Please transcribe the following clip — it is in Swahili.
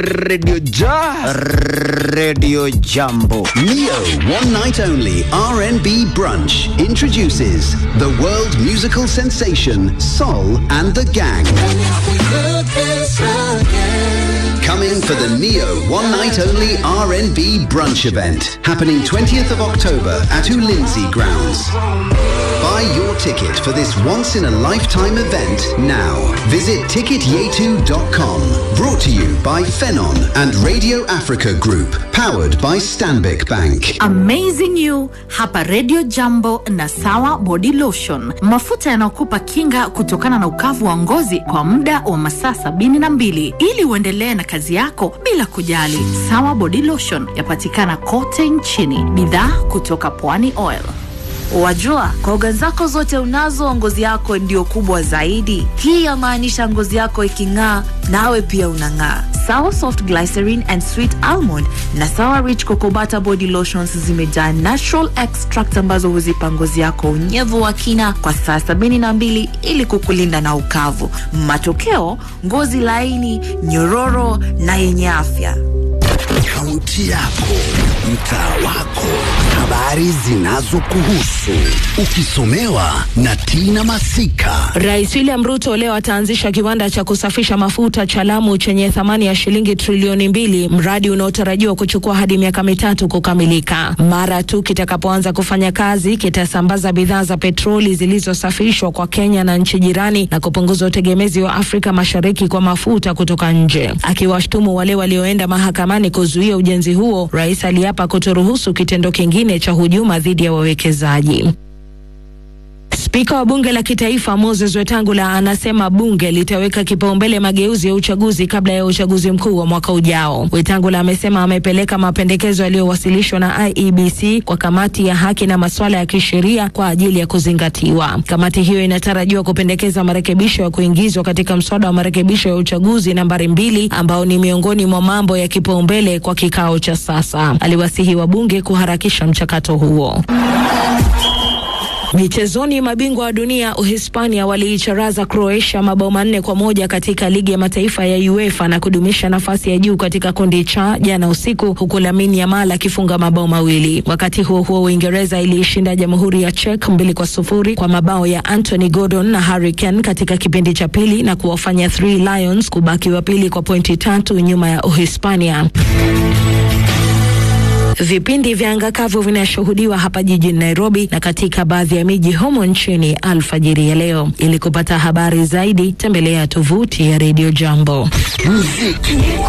Radio Ja. Radio Jambo. Neo One Night Only R&B Brunch introduces the world musical sensation Sol and the Gang. Coming for the Neo One Night Only R&B Brunch event happening 20th of October at Ulinzi Grounds. Buy your ticket for this once in a lifetime event now. Visit ticketyetu.com. Brought to you by Phenon and Radio Africa Group. Powered by Stanbic Bank. Amazing You hapa Radio Jambo na Sawa Body Lotion, mafuta yanayokupa kinga kutokana na ukavu wa ngozi kwa muda wa masaa sabini na mbili ili uendelee na kazi yako bila kujali. Sawa Body Lotion yapatikana kote nchini, bidhaa kutoka Pwani Oil. Wajua, koga zako zote unazo, ngozi yako ndio kubwa zaidi. Hii yamaanisha ngozi yako iking'aa, nawe pia unang'aa. Sawa Soft Glycerin and Sweet Almond na Sawa Rich Cocoa Butter Body Lotions zimejaa natural extract ambazo huzipa ngozi yako unyevu wa kina kwa saa sabini na mbili ili kukulinda na ukavu. Matokeo, ngozi laini, nyororo na yenye afya. Kaunti yako, mtaa wako, habari zinazokuhusu, ukisomewa na Tina Masika. Rais William Ruto leo ataanzisha kiwanda cha kusafisha mafuta cha Lamu chenye thamani ya shilingi trilioni mbili, mradi unaotarajiwa kuchukua hadi miaka mitatu kukamilika. Mara tu kitakapoanza kufanya kazi, kitasambaza bidhaa za petroli zilizosafishwa kwa Kenya na nchi jirani na kupunguza utegemezi wa Afrika Mashariki kwa mafuta kutoka nje. Akiwashtumu wale walioenda mahakamani kuzuia ujenzi huo, rais aliapa kutoruhusu kitendo kingine cha hujuma dhidi ya wawekezaji. Spika wa bunge la kitaifa Moses Wetangula anasema bunge litaweka kipaumbele mageuzi ya uchaguzi kabla ya uchaguzi mkuu wa mwaka ujao. Wetangula amesema amepeleka mapendekezo yaliyowasilishwa na IEBC kwa kamati ya haki na masuala ya kisheria kwa ajili ya kuzingatiwa. Kamati hiyo inatarajiwa kupendekeza marekebisho ya kuingizwa katika mswada wa marekebisho ya uchaguzi nambari mbili ambao ni miongoni mwa mambo ya kipaumbele kwa kikao cha sasa. Aliwasihi wabunge kuharakisha mchakato huo. Michezoni, mabingwa wa dunia Uhispania waliicharaza Croatia mabao manne kwa moja katika ligi ya mataifa ya UEFA na kudumisha nafasi ya juu katika kundi cha jana usiku, huku Lamine Yamal akifunga mabao mawili. Wakati huo huo, Uingereza iliishinda Jamhuri ya Czech mbili kwa sufuri kwa mabao ya Anthony Gordon na Harry Kane katika kipindi cha pili na kuwafanya Three Lions kubaki wa pili kwa pointi tatu nyuma ya Uhispania. Vipindi vya anga kavu vinashuhudiwa hapa jijini Nairobi na katika baadhi ya miji humo nchini alfajiri ya leo. Ili kupata habari zaidi, tembelea tovuti ya Radio Jambo. Muziki